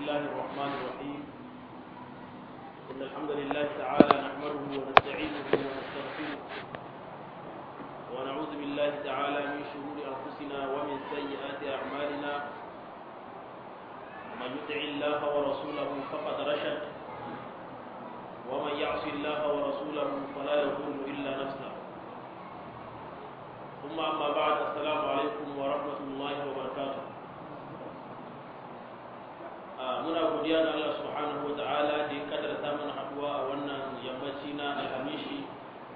الله الرحمن الرحيم إن الحمد لله تعالى نحمده ونستعينه ونستغفره ونعوذ بالله تعالى من شرور أنفسنا ومن سيئات أعمالنا من يطع الله ورسوله فقد رشد ومن يعص الله ورسوله فلا يضر إلا نفسه ثم أما بعد السلام عليكم ورحمة الله وبركاته muna godiya ga Allah subhanahu wa ta'ala da ya kadarta mana haduwa a wannan yammaci na alhamishi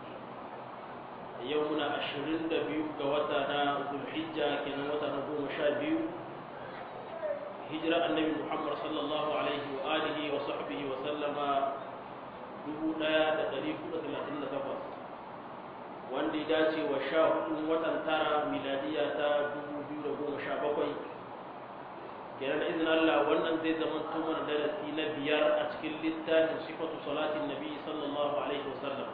yau muna ashirin da biyu ga wata na zulhijja kenan wata na goma sha biyu hijira annabi muhammad sallallahu alaihi wa alihi wa sahbihi wa sallama dubu ɗaya da ɗari hudu talatin da takwas wanda ya dace wa sha hudun watan tara miladiya ta dubu biyu da goma sha bakwai kenan izin Allah wannan zai zama mana darasi na biyar a cikin littafin sifatu salatin nabi sallallahu alaihi wasallam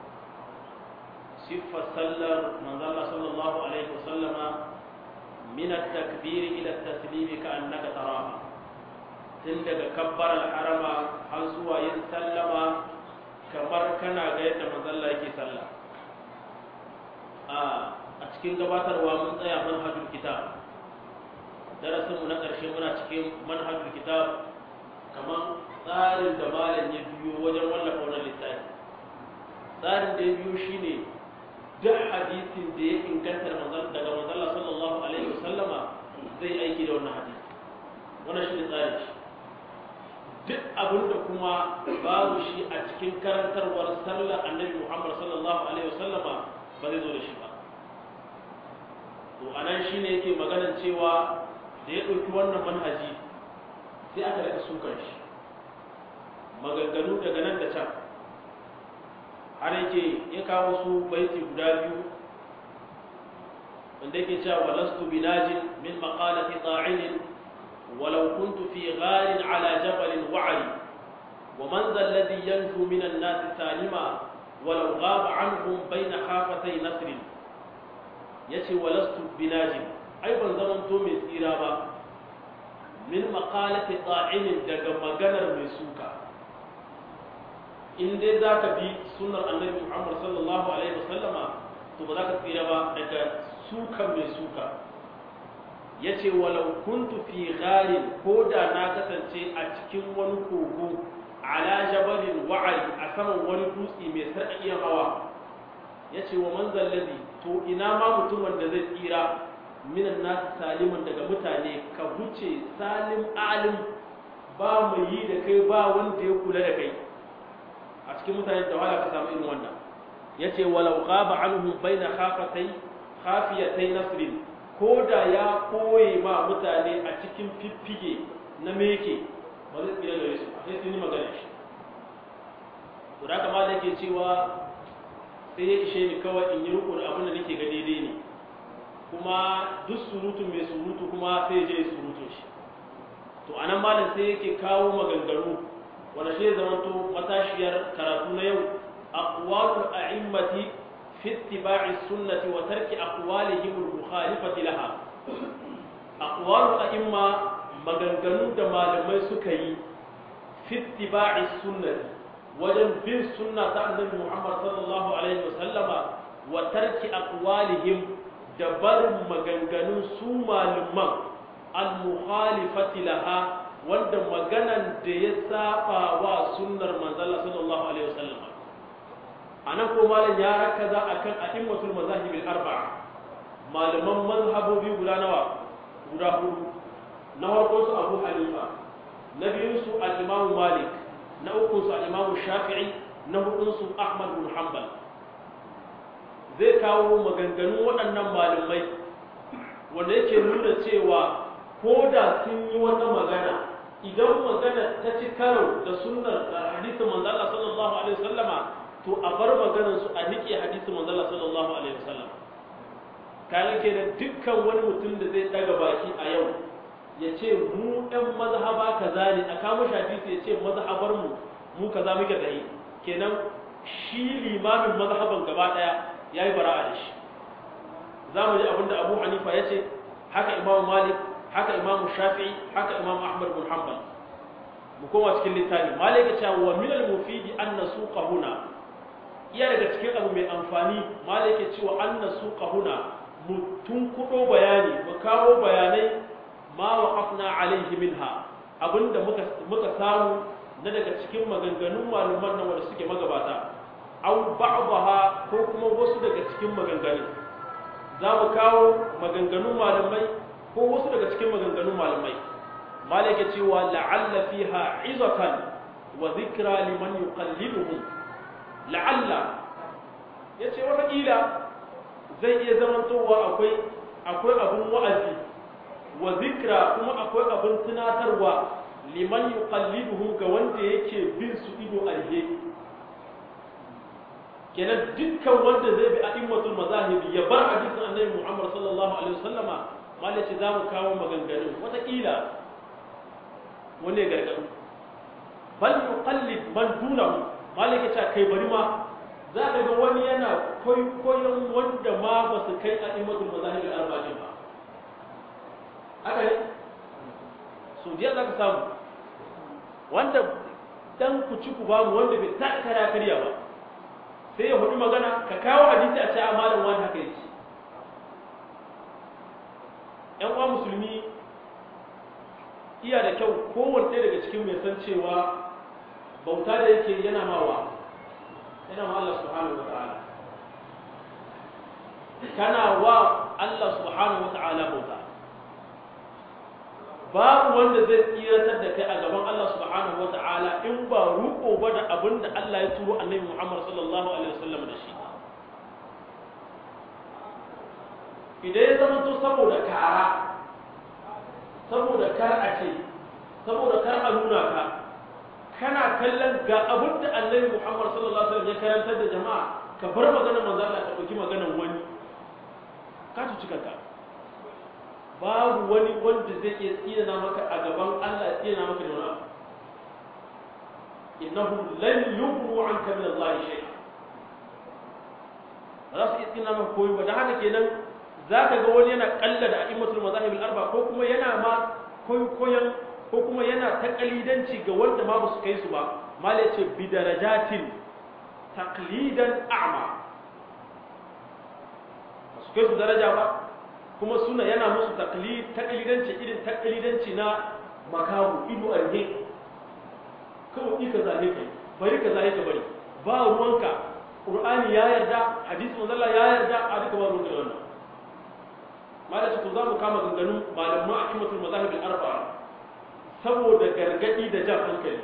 siffar sallar manzala sallallahu alaihi wasallama min at-takbir ila at-taslim ka annaka taraha tun daga kabbar al-harama har zuwa yin sallama kamar kana ga yadda manzalla yake sallah a cikin gabatarwa mun tsaya manhajul kitab darasinmu na ƙarshe muna cikin manhajul kitab kamar tsarin da malam ya biyo wajen wallafa wannan littafi tsarin da ya biyo shine duk hadisin da ya inganta daga manzala sallallahu alaihi wasallama zai aiki da wannan hadisi wannan shine tsarin shi duk abin da kuma babu shi a cikin karantarwar sallar annabi muhammad sallallahu alaihi wasallama ba zai zo da shi ba to anan shine yake maganan cewa da ya ɗauki wannan manhaji sai aka rika sukan shi maganganu daga nan da can har yake ya kawo su baiti guda biyu wanda yake cewa walastu binajin min maqalati ta'inin ولو كنت في غار على جبل وعري ومن ذا الذي ينجو من الناس سالما ولو غاب عنهم بين خافتي نسر يتي ولست بناجم ai ban zaman to mai tsira ba min maqalati qa'imin daga maganar mai suka in dai zaka bi sunnar annabi Muhammad sallallahu alaihi wasallama to ba za ka tsira ba daga sukan mai suka yace walau kuntu fi gharin ko da na kasance a cikin wani kogo ala jabalin wa'ari a saman wani dutse mai sarƙaƙiyar hawa yace wa manzal ladhi to ina ma mutumin da zai tsira minan nasu saliman daga mutane ka huce salim alim ba mai yi da kai ba wanda ya kula da kai a cikin mutane da wahala ka samu irin wannan yace walau ghaba anhum baina khafatai khafiyatai nasrin ko da ya koye ma mutane a cikin fiffige na meke ba zai tsira gare su sai sun yi magana shi to da kamar da yake cewa sai ya ishe ni kawai in yi riko da abin da nake ga daidai ne kuma duk surutu mai surutu kuma sai je surutun shi to anan malam sai yake kawo maganganu wanda shi zama to matashiyar karatu na yau aqwalul a'immati fi ittiba'i sunnati wa tarki aqwalihim al-mukhalifati laha aqwalul a'imma maganganu da malamai suka yi fi ittiba'i sunnati wajen bin sunna ta annabi Muhammad sallallahu alaihi wasallama wa tarki aqwalihim da barin maganganun su malaman al-mukhalifati laha wanda maganan da ya saba wa sunnar manzala sallallahu alaihi wasallam anan ko malam ya rakaza akan a'immatul mazahib al-arba'a malaman mazhabobi guda nawa guda hudu na farko su Abu Hanifa na biyun su al-Imam Malik na uku su al-Imam Shafi'i na hudun su Ahmad bin Hanbal zai kawo maganganun waɗannan malamai wanda yake nuna cewa ko da sun yi wata magana idan magana ta ci karo da sunnar hadisin manzala sallallahu alaihi wasallama to a bar maganar su a nike hadisin manzala sallallahu alaihi wasallam kaga ke da dukkan wani mutum da zai daga baki a yau ya ce mu ɗan mazhaba kaza ne a kamo hadisi ya ce mazhabar mu mu kaza muke da yi kenan shi limamin mazhaban gaba ɗaya ya yi bara'a da shi za mu ji abinda abu hanifa ya ce haka imamu malik haka imamu shafi'i haka imamu ahmad bin hanbal mu koma cikin littafi malaka cewa wa min al-mufidi an nasuqa huna iya daga cikin abu mai amfani malaka cewa an nasuqa huna mu tunkudo bayani mu kawo bayanai ma waqafna alaihi minha abinda muka muka samu na daga cikin maganganun malaman nan wanda suke magabata aw ba'daha ko kuma wasu daga cikin maganganun za mu kawo maganganun malamai ko wasu daga cikin maganganun malamai malaka cewa la'alla fiha izatan wa dhikra liman yuqalliduhum la'alla yace wata kila zai iya zamantowa akwai akwai abun wa'azi wa dhikra kuma akwai abun tunatarwa liman yuqalliduhum ga wanda yake bin su ido alhe kenan dukkan wanda zai bi a'immatul mazahibi ya bar hadisin annabi Muhammad sallallahu alaihi wasallama malaka za mu kawo maganganun wata kila wani gargadu bal yuqallid man dunahu malaka ta kai bari ma za ka ga wani yana koyon wanda ma ba su kai a imatul mazahib al-arba'in ba haka ne so jiya za ka samu wanda dan ku ci ku bamu wanda bai ta kara karya ba sai ya hudu magana ka kawo hadisi a ce a malam wani haka yake yan uwa musulmi iya da kyau kowanne ɗaya daga cikin mai san cewa bauta da yake yana mawa yana ma Allah subhanahu wa ta'ala kana wa Allah subhanahu wa ta'ala bauta babu wanda zai tsiratar da kai a gaban Allah subhanahu wa ta'ala in ba ruko ba da abin da Allah ya turo annabi Muhammad sallallahu alaihi wasallam da shi idan ya zama to saboda kara saboda kar a ce saboda kar a nuna ka kana kallon ga abin da annabi Muhammad sallallahu alaihi wasallam ya karantar da jama'a ka bar maganar manzo Allah ka dauki maganar wani ka tuci kanka babu wani wanda zai iya tsina maka a gaban Allah ya tsina maka da wani abu innahu lan yughnu anka min Allah shay'a ba za su iya tsina maka koyi ba da haka kenan zaka ga wani yana kalla da a'immatul mazahib al-arba ko kuma yana ma koyon ko kuma yana ta kalidanci ga wanda ma ba su kai su ba mala ce bi darajatin taqlidan a'ma ba su kai su daraja ba kuma suna yana musu taqlid taqlidanci irin taqlidanci na makahu ido arhe kawai ika zane kai bari ka zane ka bari ba ruwanka qur'ani ya yarda hadisi manzo Allah ya yarda a duka ba ruwanka wannan mala ce to za mu kama ganganun malaman akimatul mazahib al-arba'a saboda gargadi da jan hankali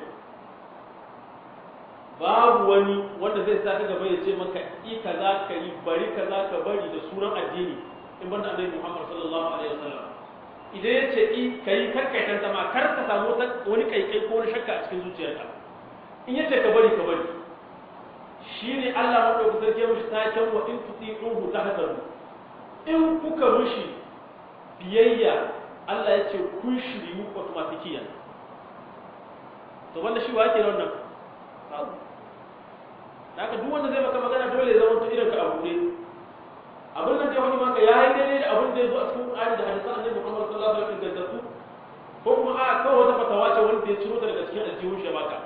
babu wani wanda zai sa ka gaba ya ce maka i kaza ka yi bari kaza ka bari da sunan addini in banda annabi Muhammad sallallahu alaihi wasallam idan ya ce i kai kar kai tanta ma kar ka samu wani kaikai ko wani shakka a cikin zuciyarka in ya ce ka bari ka bari shine Allah madaukakin sarki ya mushi taken wa in tuti'uhu tahdaru in kuka mushi biyayya Allah ya ce kun shiryu automatikiyan to wanda shi wake da wannan babu haka duk wanda zai maka magana dole ya zama to irin ka abu ne abin nan da wani maka ya yi daidai da abin da ya zo a cikin Qur'ani da hadisan Annabi Muhammad sallallahu alaihi wasallam ingantattu ko kuma a kawai wata fatawa ce wanda ya ciro ta daga cikin aljihun shi baka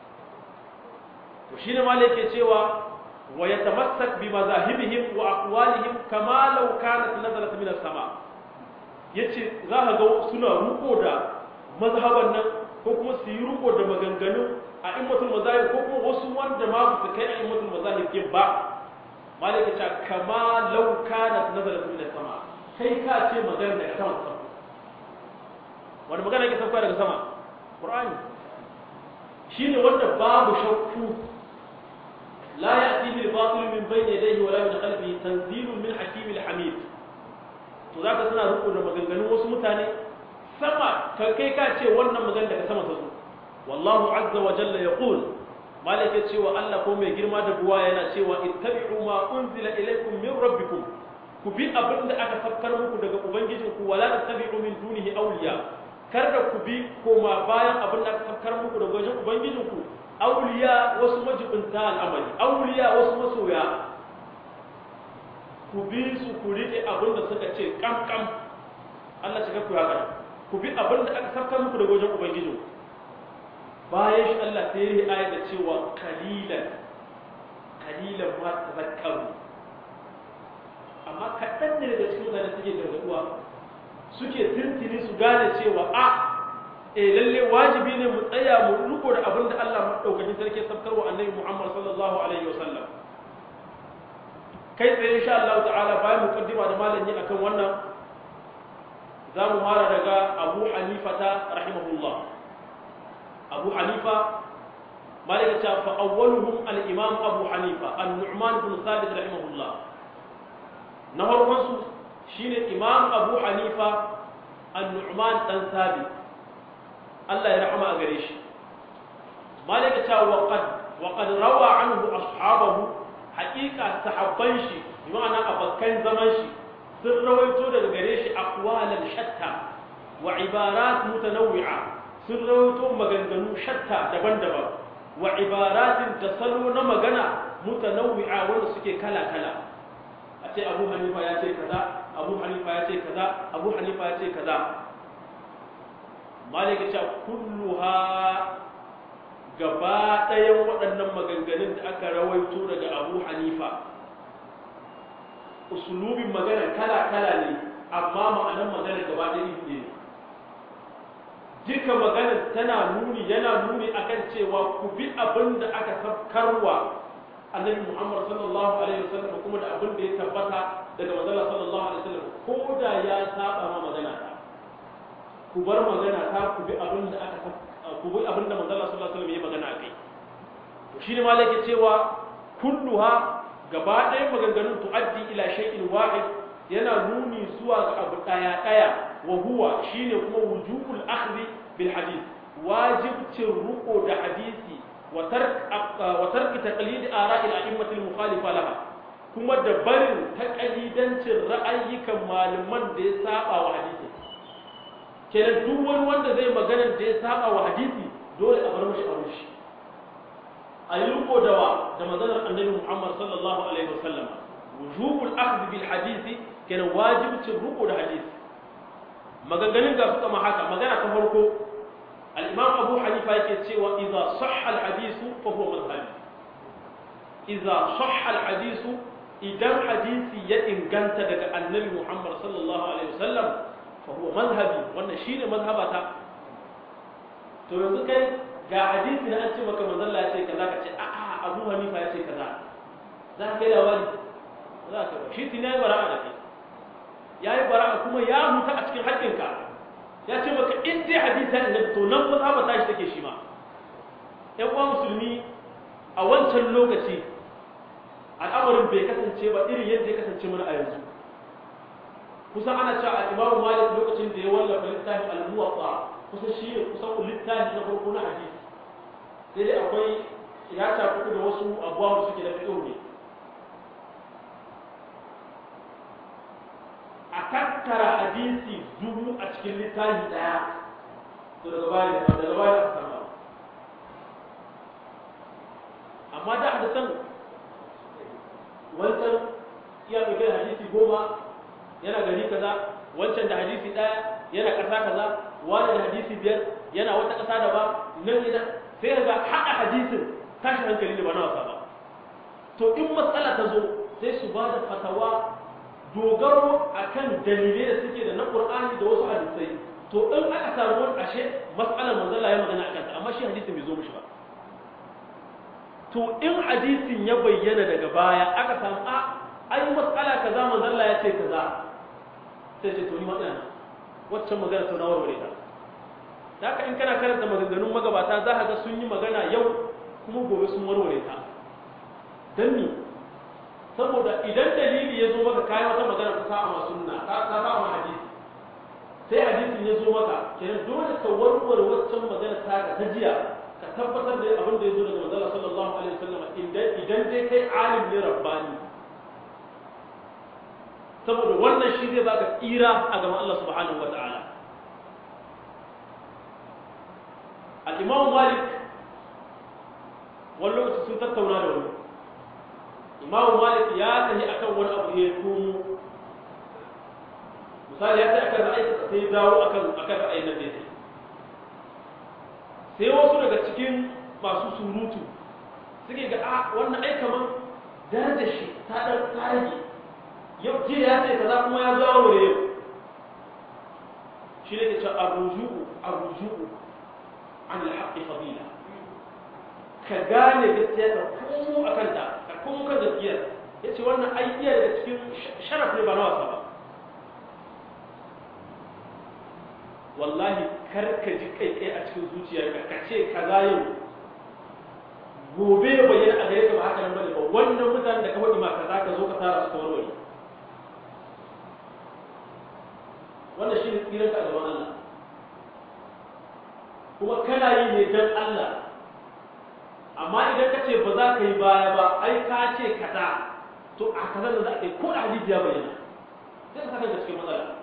to shine ma yake cewa wa yatamassak bi mazahibihim wa aqwalihim kama law kanat nazalat min as-sama' yace za ka ga suna ruko da mazhaban nan ko kuma su yi ruko da maganganu a immatul mazahib ko kuma wasu wanda ma su kai a immatul mazahib din ba malaka ta kama law kana nazalat min sama kai ka ce magana daga sama sama wani magana yake sauka daga sama qur'ani shine wanda babu shakku la ya'ti bil batil min bayni yadayhi wa la min khalfihi tanzilun min hakimil hamid to za ka suna riko da maganganun wasu mutane sama ka kai ka ce wannan magana daga sama ta zo wallahu azza wa jalla yaqul malaka cewa Allah ko mai girma da buwa yana cewa ittabi'u ma unzila ilaykum min rabbikum ku bi abin da aka fakkar muku daga ubangijinku wala tattabi'u min dunihi awliya kar da ku bi koma bayan abin da aka fakkar muku daga wajen ubangijinku awliya wasu majibinta al'amari awliya wasu masoya ku bi su ku riƙe abin da suka ce kam-kam Allah shiga ku haka ku bi abin da aka sarkar muku da wajen Ubangiji bayan shi Allah sai ya ayar da cewa kalilan kalilan ma tazakkaru amma kaɗan ne daga cikin mutane suke gargaduwa suke tuntuni su gane cewa a eh lalle wajibi ne mu tsaya mu riko da abin da Allah madaukakin sarki ya sabkarwa annabi Muhammad sallallahu alaihi wasallam kai tsaye insha Allah ta'ala bayan mukaddima da malami akan wannan za mu fara daga Abu Hanifa ta rahimahullah Abu Hanifa malaka ta fa awwaluhum al-Imam Abu Hanifa an-Nu'man bin Thabit rahimahullah na farkon su shine Imam Abu Hanifa an-Nu'man dan Thabit Allah ya rahama a gare shi malaka ta wa qad wa qad rawa anhu ashabahu haqiqa sahabban shi bi ma'ana abakan zaman shi sun rawaito daga gare shi aqwalan shatta wa ibarat mutanawwi'a sun rawaito maganganu shatta daban-daban wa ibaratin da salo na magana mutanawwi'a wanda suke kala-kala a ce Abu Hanifa ya ce kaza Abu Hanifa ya ce kaza Abu Hanifa ya ce kaza malik ya ce kulluha gaba ɗayan waɗannan maganganun da aka rawaito daga Abu Hanifa usulubin magana kala-kala ne amma ma'anar magana gaba ɗaya ne duka magana tana nuni yana nuni akan cewa ku bi abin da aka sabkarwa annabi Muhammad sallallahu alaihi wasallam kuma da abin da ya tabbata daga manzon sallallahu alaihi wasallam ko da ya saba ma magana ta ku bar magana ta ku bi abin da aka ku bi abin da manzon sallallahu alaihi wasallam ya magana akai to shine malaka cewa kulluha gaba ɗaya maganganun tu'addi ila shay'in wahid yana nuni zuwa ga abu ɗaya ɗaya wa huwa shine kuma wujubul akhdhi bil hadith wajibcin ruko da hadisi wa tark wa tark taqlid ara'i al a'immatil mukhalifa laha kuma da barin taqlidancin ra'ayyukan malaman da ya saba wa hadisi kenan duk wani wanda zai magana da ya saba wa hadisi dole a bar mashi a shi a yi riko da wa da maganar annabi Muhammad sallallahu alaihi wasallam wujubul akhdh bil hadisi kenan wajibcin riko da hadisi maganganun ga su kama haka magana ta farko al-imam Abu Hanifa yake cewa idza sahha al-hadisu fa huwa madhhabi idza sahha al-hadisu idan hadisi ya inganta daga annabi Muhammad sallallahu alaihi wasallam fa huwa madhhabi wannan shine mazhabata to yanzu kai ga hadisi na an ce maka manzon Allah ya ce kaza ka ce a a Abu Hanifa ya ce kaza za ka kai labari za ka ba shi tun yayi bara'a da kai yayi bara'a kuma ya huta a cikin haƙƙinka ya ce maka in dai hadisi ne to nan fa za ta shi take shi ma ƴan uwa musulmi a wancan lokaci al'amarin bai kasance ba irin yadda ya kasance mana a yanzu kusan ana cewa al-Imam Malik lokacin da ya wallafa littafin al-Muwatta kusan shi ne kusan littafi na farko na hadisi sai dai akwai ya shafi da wasu abuwa da suke da fiƙo ne a tattara hadisi dubu a cikin littafi ɗaya to daga baya daga baya aka sama amma da hadisan wancan iya ɗauke da hadisi goma yana gari kaza wancan da hadisi ɗaya yana ƙasa kaza wani da hadisi biyar yana wata ƙasa da ba nan yana sai ga haɗa hadisin tashi hankali ne ba na wasa ba to in matsala ta zo sai su ba da fatawa dogaro akan dalilai da suke da na Qur'ani da wasu hadisai to in aka samu wani ashe mas'alar manzon Allah ya magana akan ta amma shi hadisin bai zo mishi ba to in hadisin ya bayyana daga baya aka samu a ai mas'ala kaza manzon Allah ya ce kaza sai ce to ni matsala waccan magana to na warware ta da haka in kana karanta maganganun magabata za ka ga sun yi magana yau kuma gobe sun warware ta dan ni saboda idan dalili ya zo maka kayan wata magana ta sa ma sunna ta sa ma hadisi sai hadisin ya zo maka kenan dole ka warware waccan magana ta ga ta jiya ka tabbatar da abin da ya zo daga manzon sallallahu alaihi wasallam idan idan dai kai alim ne rabbani saboda wannan shi zai baka tsira a gaban Allah subhanahu wataala al-imam malik wani lokaci sun tattauna da wani imamu malik ya tafi akan wani abu ya komo misali ya tafi akan ra'ayi sai dawo akan akan ra'ayin nan da yake sai wasu daga cikin masu surutu suke ga a wannan ai kaman darajar shi ta dan rage yau jiya ya ce kaza kuma ya zo aure yau shi ne ke cewa arruju'u arruju'u an alhaqqi fadila ka gane gaskiya ka komo akan ta ka komo kan gaskiya yace wannan ai iya daga cikin sharaf ne ba na wasa ba wallahi kar ka ji kai kai a cikin zuciyarka ka ce kaza yau gobe ya bayyana a gare ka ba haka nan bane ba wannan mutanen da ka faɗi ma kaza ka zo ka tara su ta warware wannan shi ne tsiran ka a gaban Allah kuma kana yi ne don Allah amma idan ka ce ba za ka yi baya ba ai ka ce kaza to a kaza da za ka yi ko da hadisi ya bayyana sai ka saka cikin matsala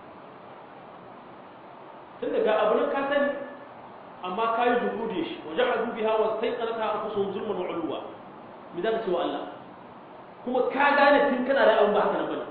tunda ga abu nan ka sani amma ka yi juhudi shi wajen hadu biha wa sai tsanaka a kusan zulman wa uluwa me za ka ce wa Allah kuma ka gane tun kana da abin ba haka nan bane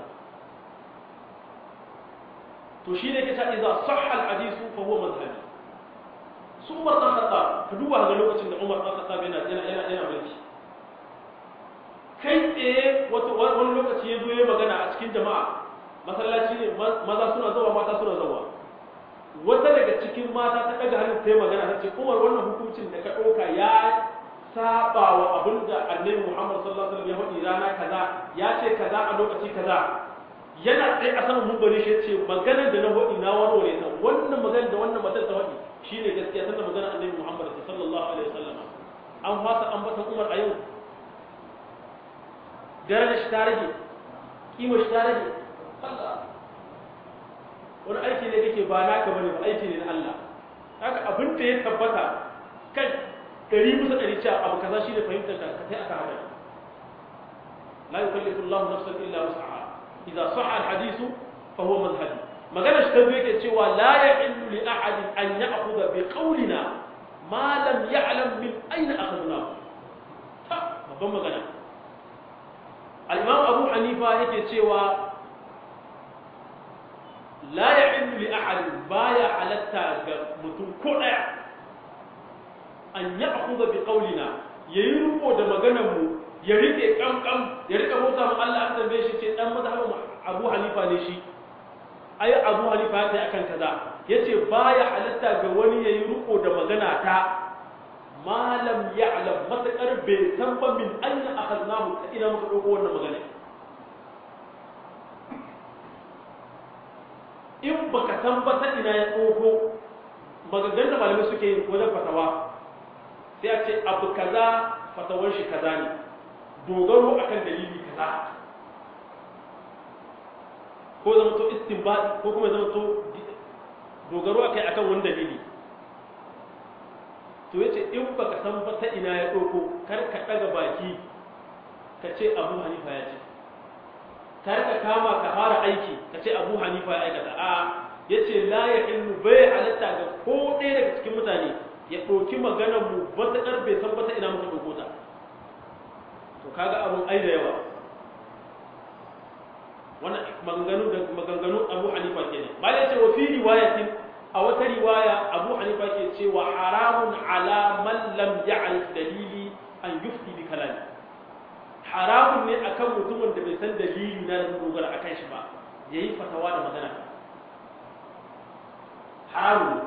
to shi ne kace idza sahha al hadithu fa huwa madhhabi su Umar dan Khattab ka duba ga lokacin da Umar dan Khattab yana yana yana yana mulki kai tsaye wato wani lokaci ya zo ya magana a cikin jama'a masallaci ne maza suna zawa mata suna zawa wata daga cikin mata ta daga hannun ta yi magana ta ce Umar wannan hukuncin da ka ɗauka ya saba wa abin da annabi Muhammad sallallahu alaihi wasallam ya faɗi rana kaza ya ce kaza a lokaci kaza yana tsaye a saman mumbari shi ce maganar da na faɗi na warware ta wannan maganar da wannan matar ta faɗi shine gaskiya tunda maganar annabi Muhammad sallallahu alaihi wasallam an fasa ambatan Umar a yau darajar shi ta rage kima shi ta rage Allah wani aiki ne kake ba naka bane ba aiki ne na Allah haka abin da ya tabbata kan ɗari bisa ɗari cewa abu kaza shi ne fahimtar ka ka kai aka haka la yukallifu Allahu nafsan illa wus'aha idza sahha al-hadithu fa huwa madhhabi magana shi ta biyu yake cewa la ya'illu li ahadin an ya'khudha bi qawlina ma lam ya'lam min ayna akhadna ta babban magana al-imam Abu Hanifa yake cewa la ya'illu li ahadin baya halatta ga mutum ko daya an ya'khudha bi qawlina yayi riko da maganar mu ya rike kamkam ya rika mota mu Allah an tambaye shi ce dan mazhabin Abu Hanifa ne shi ai Abu Hanifa ya akan kaza yace baya halatta ga wani yayi riko da magana ta malam ya'lam matakar bai san ba min aina akhadnahu ta ina muka dauko wannan magana in baka san ba ta ina ya dauko maganganun da malamai suke yi wajen fatawa sai a ce abu kaza fatawar shi kaza ne dogaro akan dalili kaza ko zama to istinbadi ko kuma zama to dogaro akai akan wani dalili to yace in baka san ba ta ina ya doko kar ka daga baki ka ce Abu Hanifa ya ce kar ka kama ka fara aiki ka ce Abu Hanifa ya aikata a yace la ya ilmu bai halatta ga ko ɗaya daga cikin mutane ya ɗauki maganar mu matuƙar bai san ba ta ina muka ɗauko ta to kaga abun ai da yawa wannan maganganu da maganganu Abu Hanifa kenan malai ce wa fi riwayatin a wata riwaya Abu Hanifa ke cewa haramun ala man lam ya'rif dalili an yufti bi kalami haramun ne akan mutumin da bai san dalili na da dogara akan shi ba yayi fatawa da magana haramun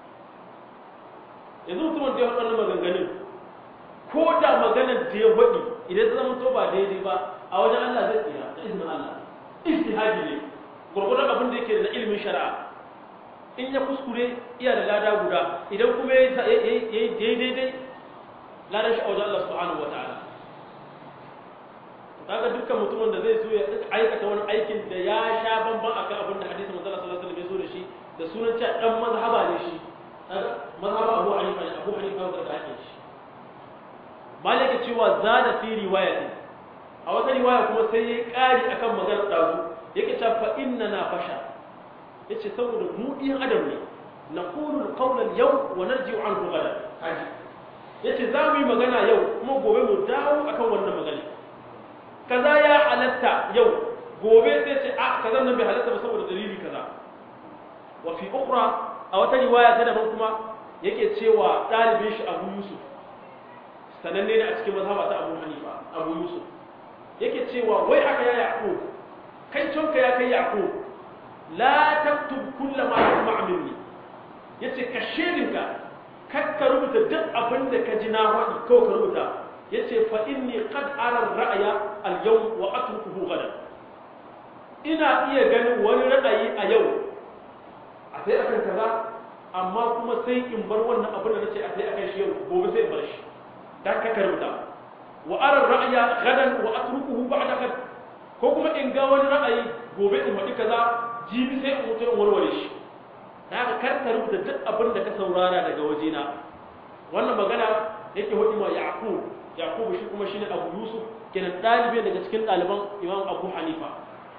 yanzu mutumin da ya faɗa maganganun ko da maganar da ya faɗi idan ta zama to ba daidai ba a wajen Allah zai tsira ta izinin Allah ijtihadi ne gurgurdan abin da yake da ilimin shari'a in ya kuskure iya da lada guda idan kuma ya yi daidai ladan shi a wajen Allah subhanahu wataala kaga dukkan mutumin da zai so ya aikata wani aikin da ya sha bamban akan abin da hadisi manzo sallallahu alaihi wasallam ya zo da shi da sunan cewa dan mazhaba ne shi mazhaba Abu Hanifa ne Abu Hanifa da ake shi malaka cewa zada fi riwayatin a wata riwaya kuma sai ya ƙari akan maganar ɗazu yake cewa fa inna na fasha yace saboda mu ɗiyan adam ne na qulu qawlan yau wa narji'u anhu ghadan haji yace za mu yi magana yau kuma gobe mu dawo akan wannan magana kaza ya halatta yau gobe sai ce a kaza nan bai halatta ba saboda dalili kaza wa fi ukhra a wata riwaya ta daban kuma yake cewa ɗalibin shi abu yusuf sananne ne a cikin mazhaba ta abu hanifa abu yusuf yake cewa wai aka ya yaƙo kai canka ya kai yaƙo la taktub kulla ma yasma minni yace ka shedinka kar ka rubuta duk abin da ka ji na faɗi kawai ka rubuta yace fa inni qad ara ra'ya al-yawm wa atrukuhu gadan ina iya ganin wani ra'ayi a yau a sai akan kaza amma kuma sai in bar wannan abin da nace a sai akan shi yau gobe sai in bar shi dan ka rubuta wa ara ra'ya gadan wa atrukuhu ba'da gad ko kuma in ga wani ra'ayi gobe in faɗi kaza jibi sai in mutu in warware shi da haka kar ka rubuta duk abin da ka saurara daga wajena wannan magana yake hudu ma yaqub yaqub shi kuma shine abu yusuf kenan dalibi daga cikin ɗaliban imam abu hanifa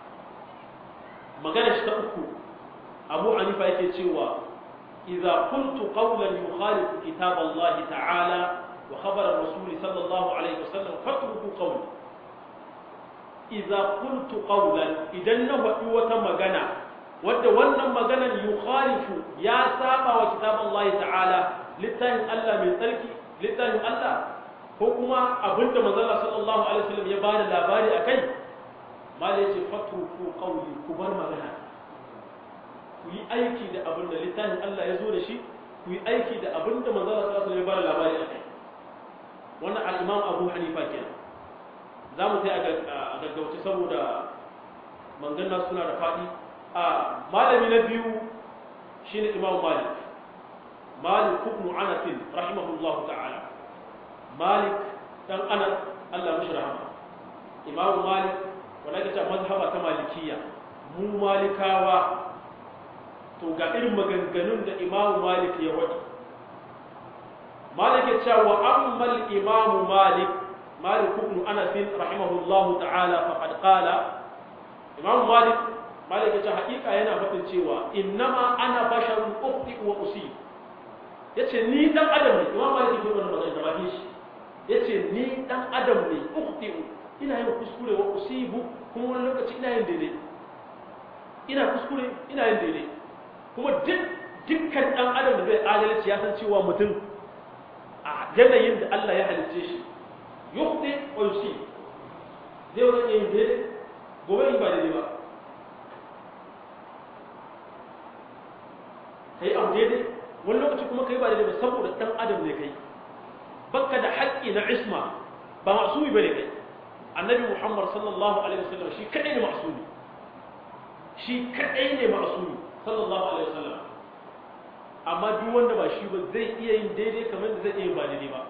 magana shi ta uku abu hanifa yake cewa idza qultu qawlan yukhalifu kitab allah ta'ala wa khabar ar-rasul sallallahu alaihi wasallam fatruku qawli idza qultu qawlan idan na faɗi wata magana wadda wannan maganan yukhalifu ya saba wa kitab Allah ta'ala littafin Allah mai tsarki littafin Allah ko kuma abinda manzon Allah sallallahu alaihi wasallam ya bada labari akai mala yace fatruku qawli ku bar magana ku yi aiki da abinda littafin Allah ya zo da shi ku yi aiki da abinda manzon Allah sallallahu alaihi wasallam ya bada labari akai wannan al-Imam Abu Hanifa kenan za mu sai a gaggauce saboda manganna suna da faɗi a malami na biyu shine imam malik malik ibn anas rahimahullah ta'ala malik dan anas Allah mishi rahama imam malik wanda ke cewa mazhaba ta malikiya mu malikawa to ga irin maganganun da imam malik ya wadi malik ya ce wa ammal imam malik مالك بن أنس رحمه الله تعالى فقد قال إمام مالك مالك يقول حقيقة هنا فتن شيوا إنما أنا بشر أخطئ وأصيب yace ni dan adam ne imam malik ke wannan magana da bakin shi yace ni dan adam ne ukhti'u ina yin kuskure wa usibu kuma wani lokaci ina yin daidai ina kuskure ina yin daidai kuma duk dukkan dan adam da zai adalci ya san cewa mutum a yanayin da Allah ya halicce shi yukhti wa yusib zai wani yin daidai gobe in ba daidai ba kai abu daidai wani lokaci kuma kai ba daidai ba saboda dan adam ne kai bakka da haƙƙi na isma ba masumi bane kai annabi muhammad sallallahu alaihi wasallam shi kadai ne masumi shi kadai ne masumi sallallahu alaihi wasallam amma duk wanda ba shi ba zai iya yin daidai kamar da zai iya yin ba daidai ba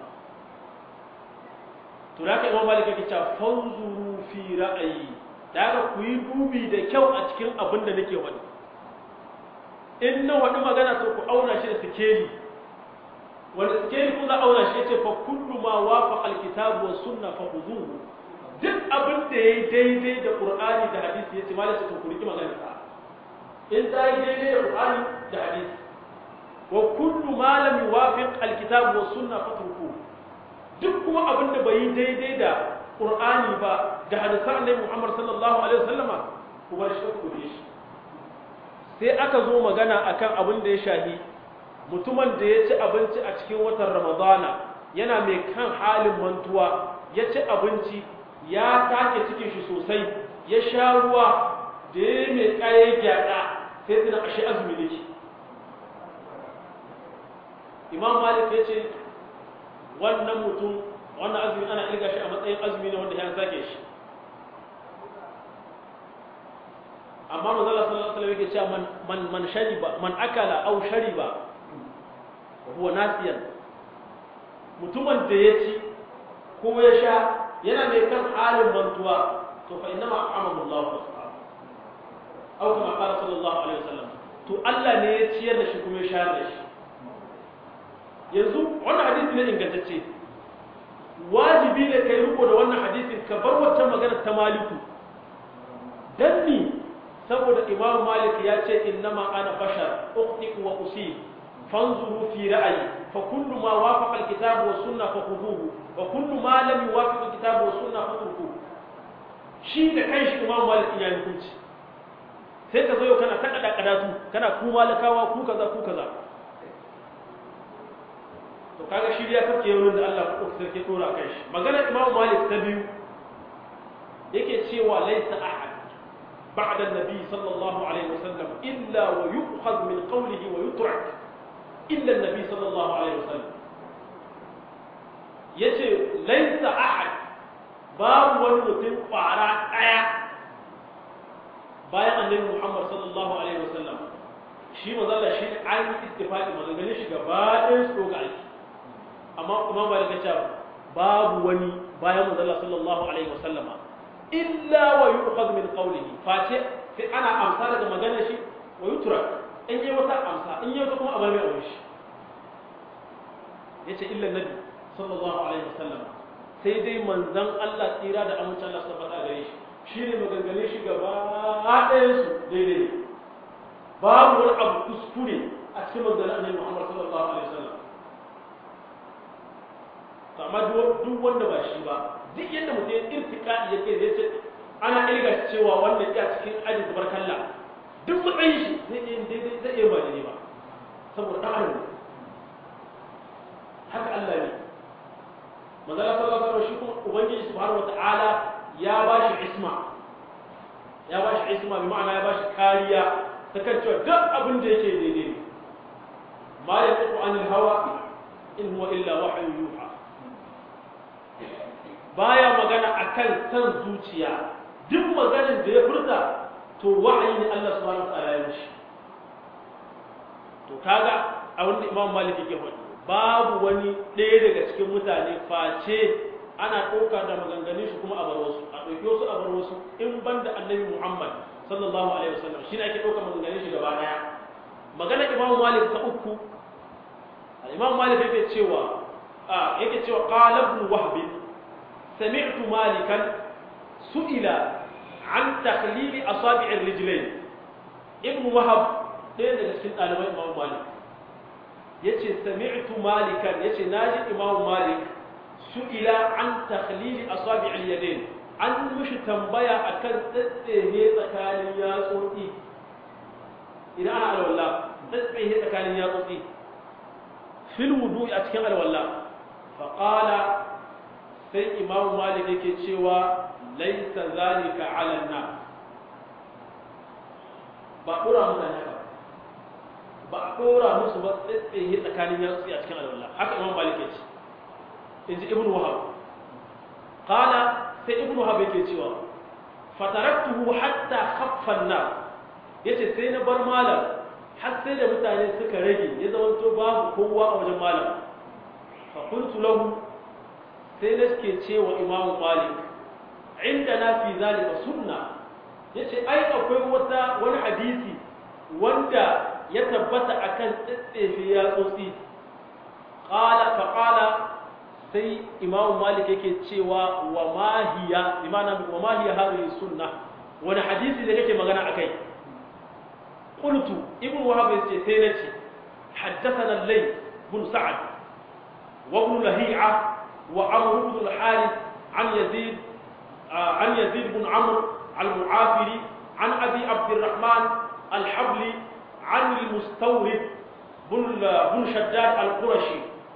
to da ka imam malik yake cewa fanzuru fi ra'ayi da ka ku yi dubi da kyau a cikin abin da nake wani in na wani magana to ku auna shi da sikeli wanda sikeli ku za auna shi yace fa kullu ma wafaqa alkitabu was sunna fa khuduhu duk abin da yayi daidai da qur'ani da hadisi yace malik to ku riki magana ta in ta yi daidai da qur'ani da hadisi wa kullu ma lam yuwafiq alkitabu was sunna fatrukuhu duk kuma abin da bai yi daidai da ƙur'ani ba da hadisan annabi Muhammad sallallahu alaihi wasallama ku bar shi ku shi sai aka zo magana akan abin da ya shahi mutumin da ya ci abinci a cikin watan Ramadana yana mai kan halin mantuwa ya ci abinci ya take cikin shi sosai ya sha ruwa da ya mai kayan gyada sai tuna ashe azumi ne Imam Malik ya ce wannan mutum wannan azumi ana ilga shi a matsayin azumi ne wanda ya sake shi amma manzala sallallahu alaihi wasallam yake cewa man man man shariba man akala aw shariba huwa nasiyan mutumin da ya ci ko ya sha yana mai kan halin mantuwa to fa inna ma'amahu Allah wa subhanahu aw kama qala sallallahu alaihi wasallam to Allah ne ya ciyar da shi kuma ya shayar da shi yanzu wannan hadisi ne ingantacce wajibi ne kai riko da wannan hadisin ka bar wacce magana ta maliku dan ni saboda imam malik ya ce innama ana bashar ukhti wa usib fanzuru fi ra'ayi fa kullu ma wafaqa alkitab wa sunna fa khuduhu wa kullu ma lam yuwafiq alkitab wa sunna fa turkuhu shi da kanshi imam malik ya hukunci sai ka zo kana ta kada kadatu kana ku malakawa ku kaza ku kaza to kaga shi ya sarki yawon da Allah ko sarki tora kai shi maganar Imam Malik ta biyu yake cewa laysa ahad بعد النبي صلى الله عليه وسلم إلا ويؤخذ من قوله ويترك إلا النبي صلى الله عليه وسلم yace laisa ahad babu wani mutum kwara daya bayan annabi Muhammad sallallahu alaihi wasallam shi mazalla shi an istifaqi maganganun shi gaba ɗayan su ga aiki amma kuma ba da cewa babu wani bayan mazalla sallallahu alaihi wasallama illa wa yu'khadh min qawlihi face sai ana amsa daga maganar shi wa yutrak in yi wata amsa in yi wata kuma a bar mai aure shi yace illa nabi sallallahu alaihi wasallam sai dai manzon Allah tsira da amincin Allah su faɗa gare shi shine maganganun shi gaba ɗayan su daidai ne babu wani abu kuskure a cikin maganganun annabi Muhammad sallallahu alaihi wasallam amma duk wanda ba shi ba duk yadda mutum ya irtika ya ke zai ce ana irga cewa wannan ya cikin ajin zubar kalla duk matsayin shi zai iya daidai zai iya ba daidai ba saboda ɗan adam haka Allah ne manzala sallallahu alaihi shi kuma ubangiji subhanahu wata'ala ya ba shi isma ya ba shi isma bi ma'ana ya ba shi kariya ta kan cewa duk abin da yake daidai ne ma yantiqu anil hawa in huwa illa wahyu yuha baya magana akan san zuciya duk maganin da ya furta to wa'ayi ne Allah subhanahu wataala ya mishi to kaga a wanda Imam Malik yake faɗi babu wani ɗaya daga cikin mutane face ana ɗauka da maganganun shi kuma a bar wasu a ɗauki wasu a bar wasu in banda Annabi Muhammad sallallahu alaihi wasallam shine ake ɗauka maganganun shi gaba ɗaya magana Imam Malik ta uku Imam Malik yake cewa a yake cewa qala ibn Wahb سمعت مالكا سئل عن تخليل أصابع الرجلين ابن وهب ɗaya daga cikin ɗaliban Imam Malik yace sami'tu malikan yace naji Imam Malik su'ila an takhlil asabi' al-yadayn an mishi tambaya akan tsatsehe tsakanin yatsotsi idan ana alwala tsatsehe tsakanin yatsotsi fil wudu'i a cikin alwala fa qala sai imamu malik yake cewa laisa zalika ala na ba dora mutane haka ba a dora musu ba tsaye tsakanin yatsu a cikin alwala haka imamu malik ya ce in ji ibn wahab qala sai ibn wahab yake cewa fataraktuhu hatta khaffa an-nas yace sai na bar malam har sai da mutane suka rage ya zamanto babu kowa a wajen malam fa qultu lahu sai na suke ce wa imamu malik inda na fi zalika sunna ya ce ai akwai wata wani hadisi wanda ya tabbata akan tsitsefe ya tsotsi qala fa qala sai imamu malik yake cewa wa mahiya imana wa mahiya hadhihi sunna wani hadisi da kake magana akai qultu ibnu wahab yace sai nace حدثنا الليل بن سعد وابن لهيعه وعمرو بن الحارث عن يزيد آه عن يزيد بن عمرو المعافري عن ابي عبد الرحمن الحبلي عن المستورد بن بن شداد القرشي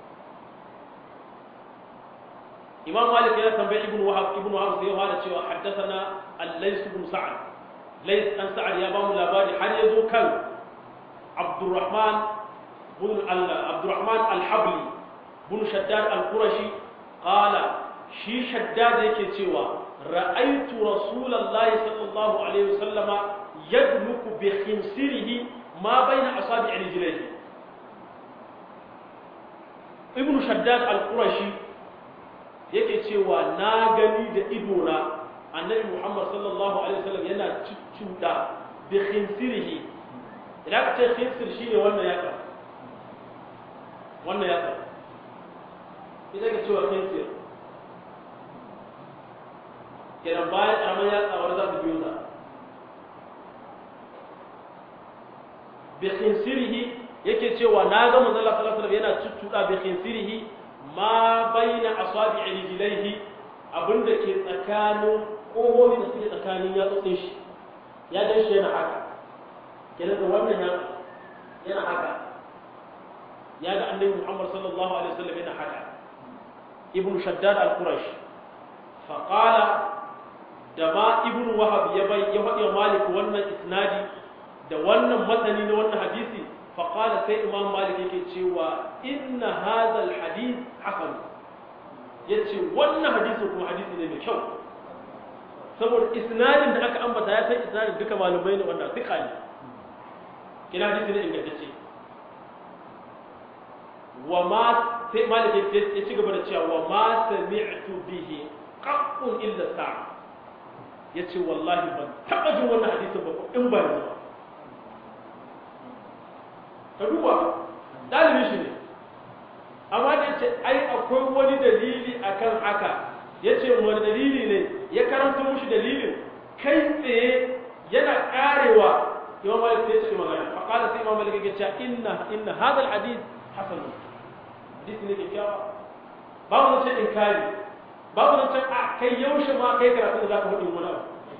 امام مالك يا تنبيه ابن وهب ابن وهب sai ya cewa حدثنا الليث بن سعد ليث ان سعد يا بام labari har yazo kan عبد الرحمن بن عبد الرحمن الحبلي بن شداد القرشي qala shi shaddad yake cewa ra'aitu rasulullahi sallallahu alaihi wasallama yadluku bi khinsirihi ma baina asabi rijlihi ibnu shaddad al-qurashi yake cewa na gani da idona annabi muhammad sallallahu alaihi wasallam yana cuccuda bi khinsirihi idan ka ce khinsir shine wannan yaka wannan yaka ita ka cewa khinsir kenan bayan ƙaramin yatsa wani za su biyo ta bi khinsirihi yake cewa na ga manzon Allah sallallahu alaihi wasallam yana cuccuda bi khinsirihi ma baina asabi rijlaihi abinda ke tsakanin ƙohohi da suke tsakanin yatsotsin shi ya dan shi yana haka kenan da wannan ya yana haka ya ga annabi Muhammad sallallahu alaihi wasallam yana haka ibn shaddad al-qurash fa qala da ma ibn wahab ya bai ya faɗi malik wannan isnadi da wannan matani na wannan hadisi fa qala sai imam malik yake cewa inna hadha al-hadith hasan yace wannan hadisi kuma hadisi ne mai kyau saboda isnadin da aka ambata ya san isnadin duka malumai ne wanda duka ne kina hadisi ne ingantacce wa ma sai malik ya ci gaba da cewa wa ma sami'tu bihi qaqqun illa sa'a yace wallahi ban taba jin wannan hadisin ba in ba yanzu ba ka duba dalibi shi ne amma da yace ai akwai wani dalili akan haka yace wani dalili ne ya karanta mushi dalilin kai tsaye yana karewa imam malik sai ya ce magana fa qala sai imam malik ya ce inna inna hadha al hadith hasan hadisi ne kyakkyawa babu nan ce inkari babu nan ce a kai yaushe ma kai karatu da zaka faɗi wani abu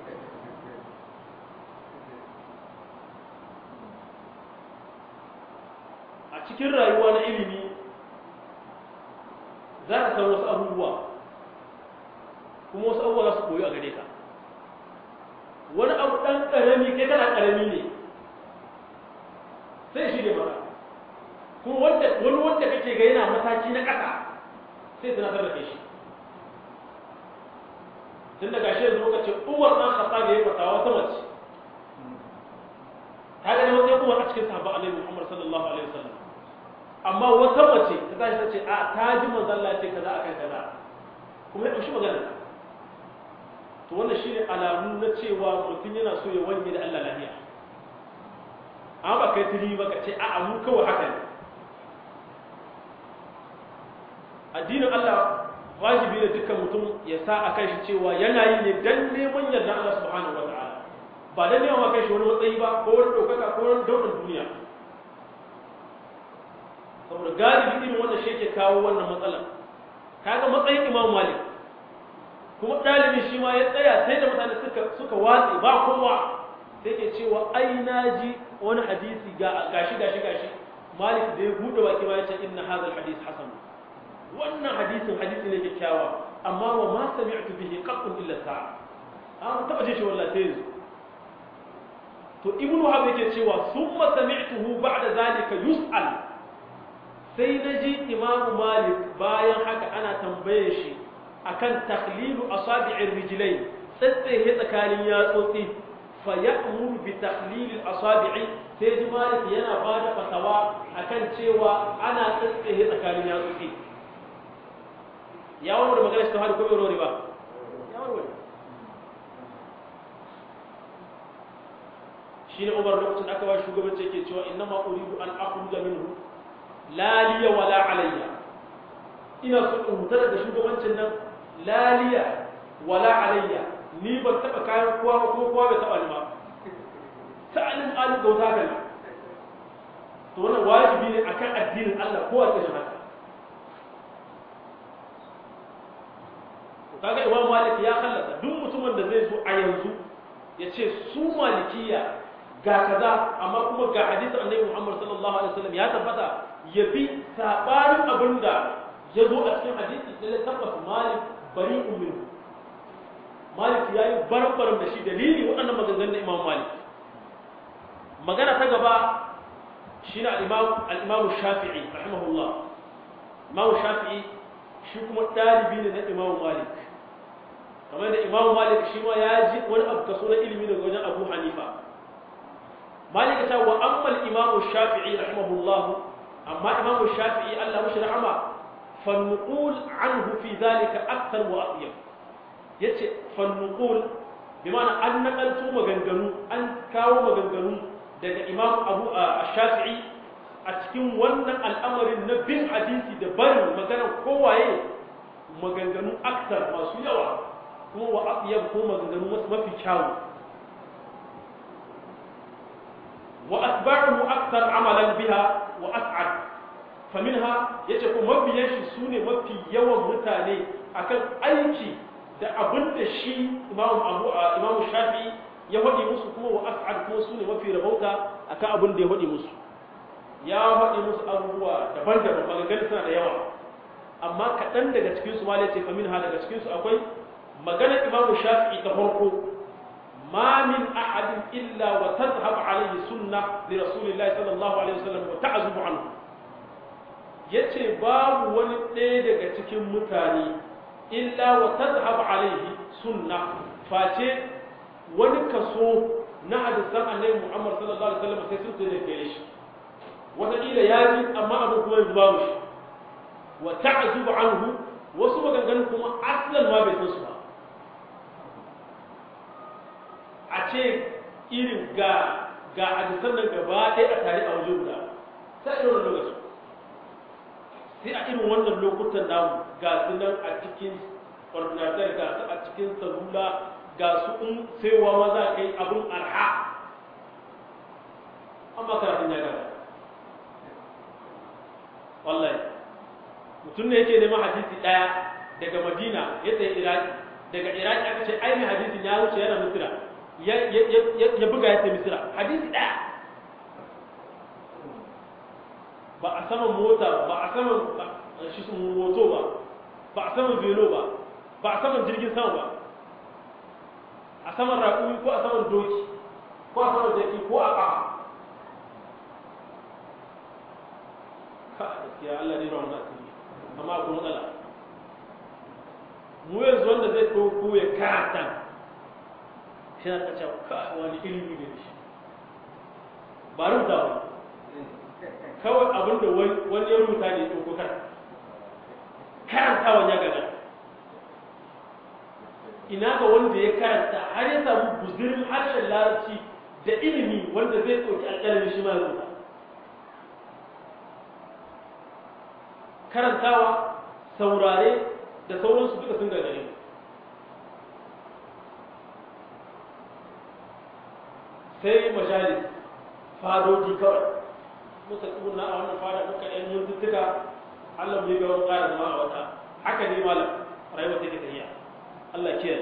a cikin rayuwa na ilimi za ka san wasu abubuwa kuma wasu abubuwa za su koyi a gare ka wani abu ɗan ƙarami kai kana ƙarami ne sai shi ne maka kuma wanda wani wanda kake ga yana mataki na ƙasa sai tunatar da kai shi tun daga shi yanzu muka ce uwar ɗan kasa da ya fata wata mace ta gani wata uwar a cikin sahabba alaihi muhammad sallallahu alaihi wasallam amma wata mace ta tashi ta ce a ta ji manzon Allah ce kaza akan kaza kuma ya ɗauki magana to wannan shine alamu na cewa mutum yana so ya wanye da Allah lafiya amma ba kai tuli ba ka ce a'a mu kawai haka ne addinin Allah wajibi ne dukkan mutum ya sa a kai shi cewa yana yi ne dan neman yarda Allah subhanahu wa ta'ala ba dan neman wa kai shi wani matsayi ba ko wani ɗaukaka ko wani daular duniya saboda galibi irin wannan shi yake kawo wannan matsalar kaga matsayin Imam Malik kuma ɗalibin shi ma ya tsaya sai da mutane suka suka watse ba kowa sai ke cewa ai naji wani hadisi ga gashi gashi gashi Malik da ya bude baki ma ya ce inna hadha al-hadith hasan wannan hadisin hadisi ne kyakkyawa amma wa ma sami'tu bihi qattun illa sa'a an taba jin shi wallahi sai yanzu to ibnu wahab yake cewa summa sami'tuhu ba'da zalika yus'al sai naji imam malik bayan haka ana tambaye shi akan takhlilu asabi'ir rijlain tsatsehe tsakanin yatsotsi fa ya'muru bi takhlil al-asabi'i sai ji malik yana bada fatawa akan cewa ana tsatsehe tsakanin yatsotsi ya warware magana shi ta hadu ko bai warware ba ya warware shi ne umar lokacin aka ba shugabanci yake cewa inna ma uridu an akhruja minhu la liya wala alayya ina so in hutar da shugabancin nan la liya wala alayya ni ban taba kayan kowa ba kuma kowa bai taba ni ba sa'alin alu gauta kana to wannan wajibi ne akan addinin Allah kowa ta haka kaga imam malik ya khallasa duk mutumin da zai zo a yanzu ya ce su malikiya ga kaza amma kuma ga hadisin annabi muhammad sallallahu alaihi wasallam ya tabbata ya bi sabanin abinda ya zo a cikin hadisi da ya tabbata malik bari minhu malik ya yi barbaran da shi dalili waɗannan maganganun na imam malik magana ta gaba shi ne al-imam shafi'i rahimahullah imam shafi'i shi kuma ɗalibi ne na imam malik kamar da imam malik shi ma ya ji wani abu kaso na ilimi daga wajen abu hanifa malik ta wa ammal imam shafi'i rahimahullah amma imam shafi'i Allah mushi rahama fannuqul anhu fi zalika akthar wa atyab yace fannuqul bi ma'ana an naqaltu maganganu an kawo maganganu daga imam abu shafi'i a cikin wannan al'amarin na bin hadisi da barin maganar kowaye maganganu aksar masu yawa kuma wa atyab ko maganganu mafi kyawu wa atba'uhu akthar amalan biha wa as'ad faminha yace ko mabiyan shi sune mafi yawan mutane akan aiki da abin da shi imamu abu imamu shafi ya hadi musu kuma wa as'ad kuma sune mafi rabauta akan abin da ya hadi musu ya faɗi musu abubuwa daban-daban maganganun suna da yawa amma kaɗan daga cikinsu ma ce famin ha daga cikinsu akwai maganar imamu shafi'i ta farko ma min ahadin illa wa tazhab alayhi sunna li rasulillahi sallallahu alaihi wasallam wa ta'zubu anhu yace babu wani ɗaya daga cikin mutane illa wa tazhab alayhi sunna face wani kaso na hadisan annabi Muhammad sallallahu alaihi wasallam sai sun tsaye da shi wataƙila ya ji amma abin kuma yanzu babu shi wa ta'zubu anhu wasu maganganun kuma aslan ma bai san su ba a ce irin ga ga hadisan nan gaba ɗaya a tare a waje guda sai irin wannan lokaci sai a irin wannan lokutan namu ga su nan a cikin ordinateur ga su a cikin salula ga su in saiwa ma za ka yi abin arha amma karatun ya gaba wallahi mutum ne yake neman hadisi ɗaya daga madina ya tsaye iraki daga iraki aka ce ai mai hadisin ya wuce yana misira ya buga ya tsaye misira hadisi ɗaya ba a saman mota ba a saman shi sun moto ba ba a saman velo ba ba a saman jirgin sama ba a saman raƙumi ko a saman doki ko a saman jaki ko a ƙafa ka gaskiya Allah ne rawan asiri amma akwai matsala mu yanzu wanda zai ɗauko ya karanta shi na kaca ka wani ilimi ne da shi ba rubuta ba kawai abinda wani ya rubuta ne ɗauko kan karantawan ya gaga ina ga wanda ya karanta har ya samu guzirin harshen larabci da ilimi wanda zai ɗauki alƙalamin shi ma ya rubuta karantawa saurare da sauransu duka sun gagare sai majalis fadoji kawai muka tsuna a wannan fada muka ɗan mintuttuka Allah bai ga wani ƙara zama a wata haka ne malam rayuwa take tafiya Allah kiyaye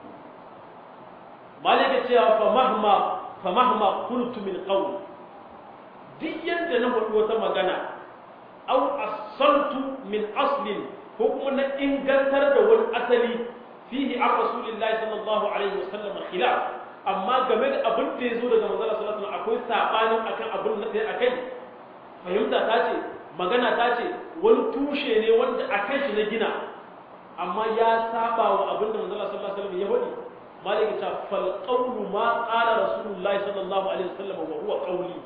malik ya cewa fa mahma fa mahma qultu min qawl duk yanda na faɗi wata magana aw asaltu min aslin ko kuma na ingantar da wani asali fihi an rasulillahi sallallahu alaihi wasallam khilaf amma game da abin da yazo daga manzon sallallahu alaihi wasallam akwai sabanin akan abin da sai akai fahimta ta ce magana ta ce wani tushe ne wanda akan shi na gina amma ya saba wa abin da manzon sallallahu alaihi wasallam ya faɗi malik ta fal qawlu ma qala rasulullahi sallallahu alaihi wasallam wa huwa qawli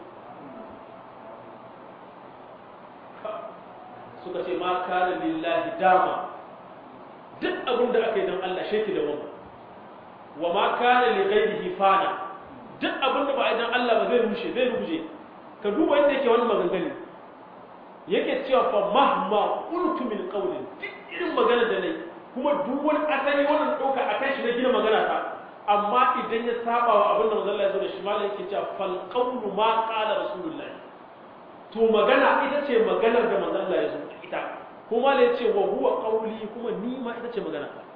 suka ce ma kana lillahi dama duk abin da aka yi don Allah sheki da wani wa ma kana li ghairihi fana duk abin da ba a yi don Allah ba zai rushe zai ruje ka duba yadda yake wani maganganu yake cewa fa mahma qultu min qawlin duk irin magana da nayi kuma duk wani asali wannan dauka akan shi na gina magana ta amma idan ya saba wa abin da manzon Allah ya zo da shi malai yake cewa fal qawlu ma qala rasulullahi to magana ita ce maganar da manzon Allah ya zo ita kuma da yace wa huwa qawli kuma ni ma ita ce magana ta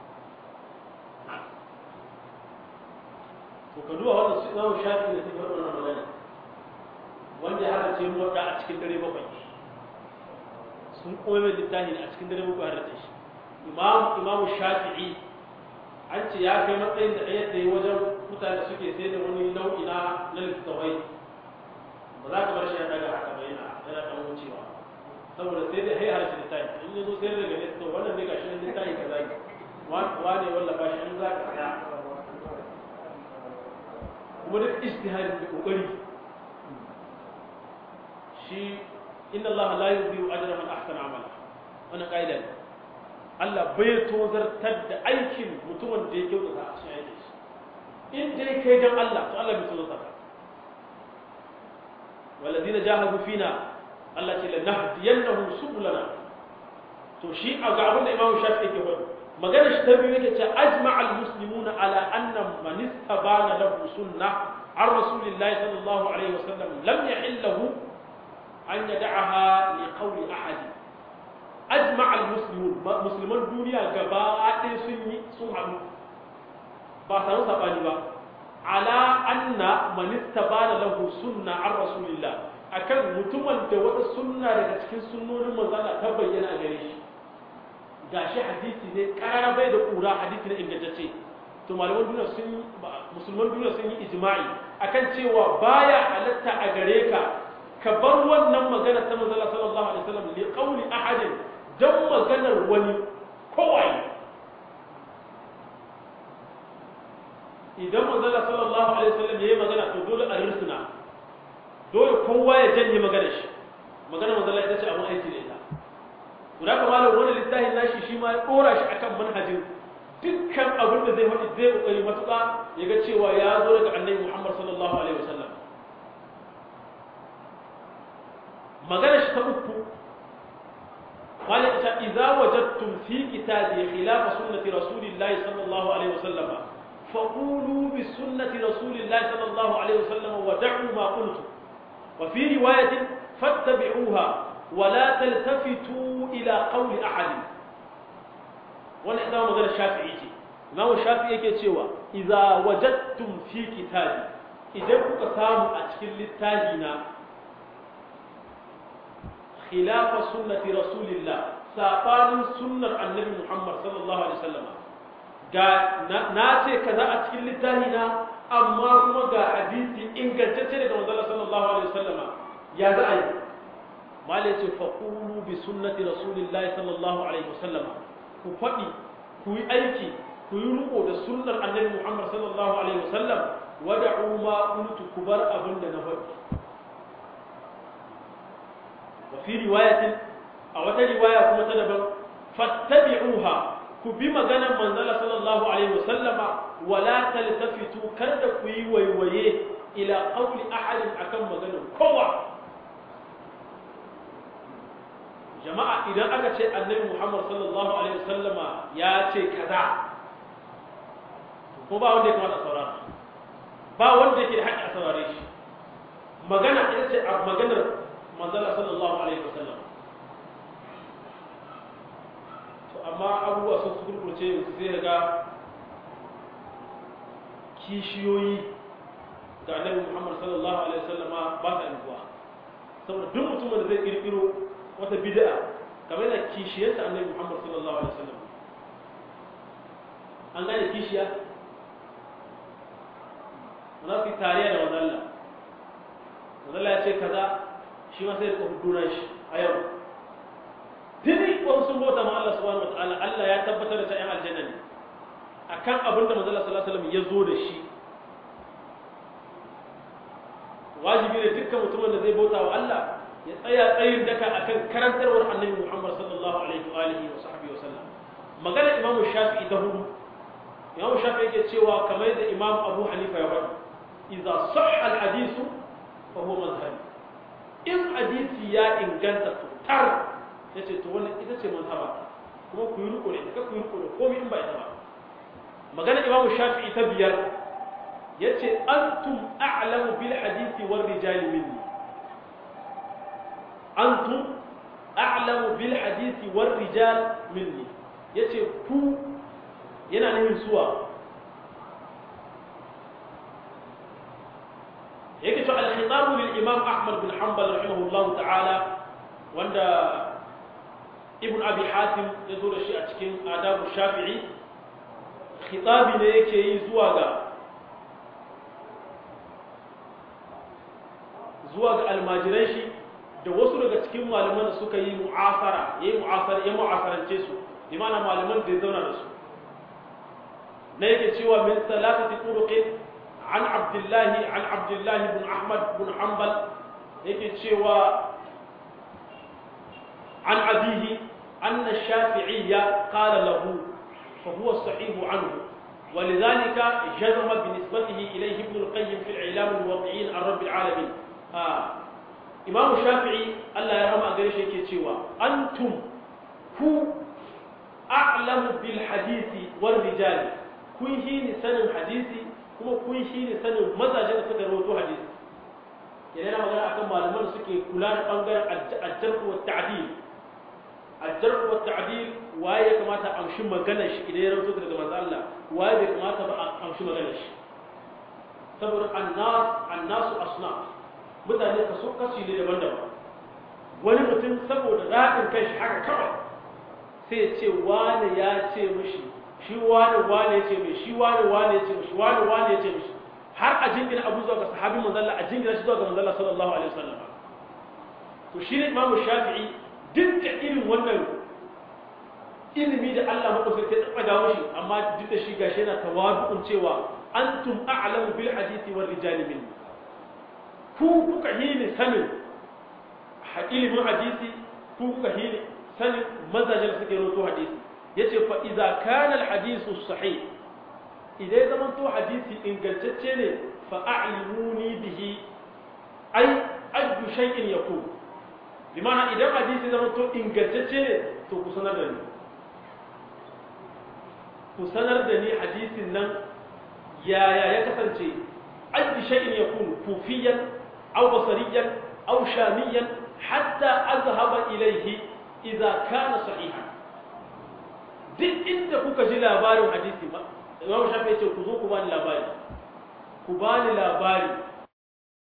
to ka duba wannan sai Imam Shafi da take wannan magana wanda ya hada ce mu wadda a cikin dare bakwai sun koyi mai littafi a cikin dare bakwai har da shi Imam Imam Shafi'i an ce ya kai matsayin da ɗaya tsaye wajen mutane da suke sai da wani nau'i na na littattafai ba za ka bar shi ya daga haka ba yana yana kan wucewa saboda sai da hai harshe littafi in yazo sai daga nesa to wannan ne gashi nan littafi kaza ne wane wallafa shi in za ka tsaya kuma duk ijtihadin da kokari shi inna Allah la yudhi'u ajra man ahsana amala wannan kaida ne Allah bai tozartar da aikin mutumin da ya kyautata a cikin aikin shi in dai kai dan Allah to Allah bai tozarta والذين جاهدوا فينا Allah ce lanahdiyannahum subulana to shi a ga abin da Imam Shafi'i ke faɗi magana shi ta biyu yake ce ajma'al muslimuna ala anna man istabana lahu sunnah an rasulillahi sallallahu alaihi wasallam lam yahillahu an yad'aha li qawli ahad ajma'al muslimun musliman duniya gaba ɗaya sun yi sun haɗu ba samu sabani ba ala anna man istabana lahu sunna an rasulillah akan mutumin da wata sunna daga cikin sunnonin manzala ta bayyana a gare shi gashi hadisi ne karara bai da kura hadisi ne ingantacce to malaman duniya sun musulman duniya sun yi ijma'i akan cewa baya halatta a gare ka ka bar wannan magana ta manzala sallallahu alaihi wasallam li qawli ahadin dan maganar wani kowai idan manzala sallallahu alaihi wasallam yayi magana to dole a risna dole kowa ya janye magana shi magana manzala ita ce abun aiki da ita guda ka malam wani littafin nashi shi ma ya dora shi akan manhajin dukkan abin da zai faɗi zai kokari matuƙa ya ga cewa ya zo daga annabi Muhammad sallallahu alaihi wasallam magana shi ta uku قال إذا وجدتم في كتابي خلاف سنة رسول الله صلى الله عليه وسلم فقولوا بسنة رسول الله صلى الله عليه وسلم ودعوا ما قلتم وفي رواية فاتبعوها ولا تلتفتوا إلى قول أحد وانا إذا مغير الشافعي إمام الشافعي يكي تشوى إذا وجدتم في كتابي إذا كنت سامو أتكل للتاجينا خلاف سنة رسول الله ساقان سنة النبي محمد صلى الله عليه وسلم na ce kaza a cikin littafi na amma kuma ga hadisi ingantacce daga manzon sallallahu alaihi wasallama ya za a yi malai ce fa qulu bi sunnati rasulillahi sallallahu alaihi wasallama ku faɗi ku yi aiki ku yi riko da sunnar annabi Muhammad sallallahu alaihi wasallam wada'u ma qultu ku bar abin da na faɗi wa fi riwayatin a wata riwaya kuma ta daban fattabi'uha ku bi maganar manzala sallallahu alaihi wasallama wala taltafitu kada ku yi waiwaye ila qawli ahadin akan maganar kowa jama'a idan aka ce annabi Muhammad sallallahu alaihi wasallama ya ce kaza ko ba wanda ya kamata a saurara ba wanda yake da haƙƙi a saurare shi magana ita ce a maganar manzala sallallahu alaihi wasallam amma abubuwa sun su gurgurce yanzu sai ga kishiyoyi ga annabi Muhammad sallallahu alaihi wasallama ba sa yanzuwa saboda duk mutumin da zai kirkiro wata bid'a kamar da kishiyarsa annabi Muhammad sallallahu alaihi wasallam an gane kishiya wanda su tariya da wadalla wadalla ya ce kaza shi ma sai ya hudu shi a yau tuni wasu sun bauta ma Allah subhanahu wataala Allah ya tabbatar da ta yan aljanna ne akan abin da manzo sallallahu alaihi wasallam ya zo da shi wajibi ne dukkan mutumin da zai bauta wa Allah ya tsaya tsayin daka akan karantarwar Annabi Muhammad sallallahu alaihi wa alihi wa sahbihi wasallam magana Imam Shafi'i da hudu Imam Shafi'i yake cewa kamar da Imam Abu Hanifa ya faɗi idza sahha al-hadith fa huwa madhhabi in hadisi ya inganta tar ya ce to wannan ita ce mazhaba kuma ku yi riko da ita ku yi riko da komai in ba ita ba magana imamu shafi'i ta biyar ya ce antum a'lamu bil hadisi war rijali minni antum a'lamu bil hadisi war rijal minni ya ce ku yana nufin suwa yake to al-khitabu lil imam ahmad bin hanbal rahimahullahu ta'ala wanda ibn abi hatim ya zo da shi a cikin adabu shafi'i khitabi ne yake yi zuwa ga zuwa ga almajiran shi da wasu daga cikin malaman da suka yi mu'asara yayi mu'asara ya mu'asarance su bi ma'ana malaman da ya zauna da su na yake cewa min salatati turuqin an abdullahi an abdullahi bin ahmad bin hanbal yake cewa عن أبيه أن الشافعي قال له فهو الصحيح عنه ولذلك جزم بنسبته إليه ابن القيم في الإعلام الموضعين عن رب العالمين آه. إمام الشافعي الله يرحمه أقريش يكتشوا أنتم هو أعلم بالحديث والرجال كن هين سنة حديثي كما كن هين سنة ماذا جنة سكروتو حديث يعني أنا مغانا أكم معلمان سكي كلان أنقر الجرح والتعديل الجرح والتعديل waye ya kamata a amshi maganar shi idan ya rauto daga manzo Allah waye bai kamata ba a amshi maganar shi saboda annas annasu asnaf mutane kaso kashi ne daban-daban wani mutum saboda raɗin kai shi haka kawai sai ce wane ya ce mishi shi wane wane ya ce mai shi wane wane ya ce mishi wane wane ya ce mishi har a jingina abu zuwa ga sahabin manzalla a jingina shi zuwa ga manzalla sallallahu alaihi wasallam to shi ne imamu shafi'i duk da irin wannan ilimi da Allah madaukakin ya tsaba dawo shi amma duk da shi gashi yana tawadu'un cewa antum a'lamu bil hadisi war rijali min ku kuka hini sanin ilimin hadisi ku kuka hini sanin mazajen suke roto hadisi yace fa idza kana al hadisu sahih idan zaman to hadisi ingantacce ne fa a'limuni bihi ai ajju shay'in yakun limana idan hadisi zaman to ingantacce ne to ku sanar da ni ku sanar da ni hadisin nan yaya ya kasance ajju shay'in yakun kufiyan aw basariyan aw shamiyan hatta azhaba ilayhi idza kana sahihan duk inda kuka ji labarin hadisi ba Imam Shafi ce ku zo ku bani labari ku bani labari